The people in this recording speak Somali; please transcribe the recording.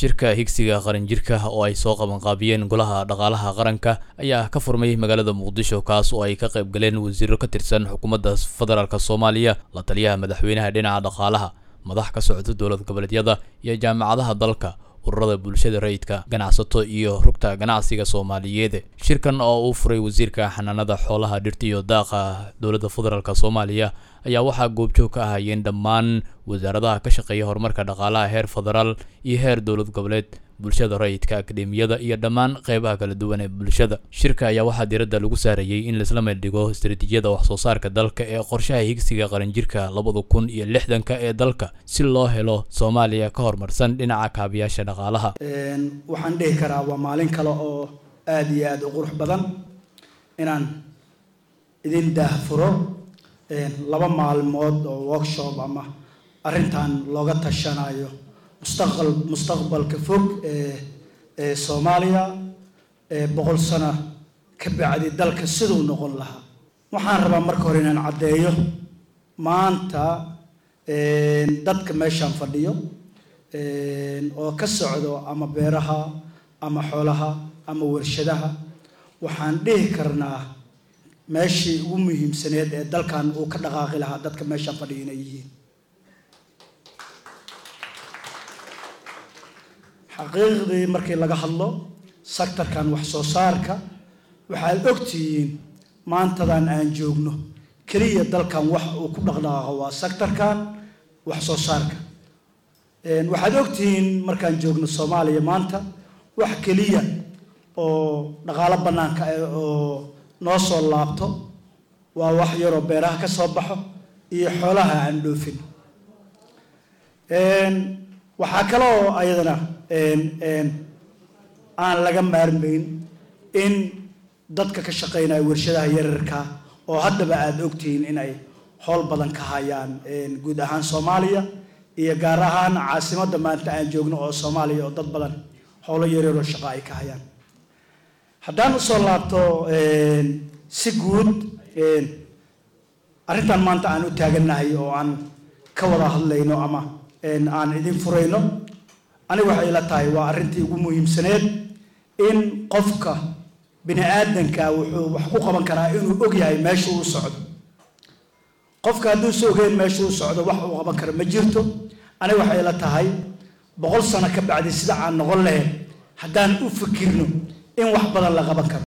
shirka higsiga qaranjirka oo ay soo qabanqaabiyeen golaha dhaqaalaha qaranka ayaa ka furmay magaalada muqdisho kaas oo ay ka qayb galeen wasiiro ka tirsan xukuumadda federaalk soomaaliya la taliyaha madaxweynaha dhinaca dhaqaalaha madax ka socota dowlad goboleedyada iyo jaamacadaha dalka ururada bulshada rayidka ganacsato iyo rugta ganacsiga soomaaliyeed shirkan oo uu furay wasiirka xanaanada xoolaha dhirta iyo daaqa dowladda federaalk soomaaliya ayaa waxaa goobjoog ka ahayeen dhammaan wasaaradaha ka shaqeeya horumarka dhaqaalaha heer federaal iyo heer dowlad goboleed bulshada rayidka akademiyada iyo dhammaan qeybaha kala duwan ee bulshada shirka ayaa waxaa diiradda lagu saarayey in laisla meeldhigo istaraatiijiyada waxsoo saarka dalka ee qorshaha higsiga qaranjirka labada kun iyo lixdanka ee dalka si loo helo soomaaliya ka horumarsan dhinaca kaabiyaasha dhaqaalaha waxaan dhihi karaa waa maalin kale oo aada iyo aada u qurux badan inaan idin daahfuro laba maalmood oo workshop ama arrintan looga tashanayo mustaqbal mustaqbalka fog ee ee soomaaliya ee boqol sano ka bacdi dalka siduu noqon lahaa waxaan rabaa marka hore inaan caddeeyo maanta dadka meeshaan fadhiyo oo ka socdo ama beeraha ama xoolaha ama warshadaha waxaan dhihi karnaa meeshii ugu muhiimsaneed ee dalkan uu ka dhaqaaqi lahaa dadka meeshaan fadhiyo inay yihiin xaqiiqdii markii laga hadlo sectorkan wax soo saarka waxaad ogtihiin maantadan aan joogno keliya dalkan wax uu ku dhaqdhaqaaqo waa sectorkan wax soo saarka waxaad ogtihiin markaan joogno soomaaliya maanta wax keliya oo dhaqaalo bannaanka oo noo soo laabto waa wax yaroo beeraha ka soo baxo iyo xoolaha aan dhoofin waxaa kale oo ayadana aan laga maarmayn in dadka ka shaqeynaya warshadaha yararka oo haddaba aada ogtihiin inay howl badan ka hayaan guud ahaan soomaaliya iyo gaar ahaan caasimadda maanta aan joogno oo soomaaliya oo dad badan howlo yaryaroo shaqo ay ka hayaan haddaan usoo laabto si guud arrintan maanta aan u taagannahay oo aan ka wada hadlayno ama aan idin furayno aniga waxay ila tahay waa arrintii ugu muhiimsaneed in qofka bini aadanka wuxuu wax ku qaban karaa inuu og yahay meesha uu socdo qofka hadduusa ogeyn meesha uu socdo wax uu qaban karo ma jirto aniga waxay ila tahay boqol sano ka bacdi sida aan noqon lahayn haddaan u fikirno in wax badan la qaban karo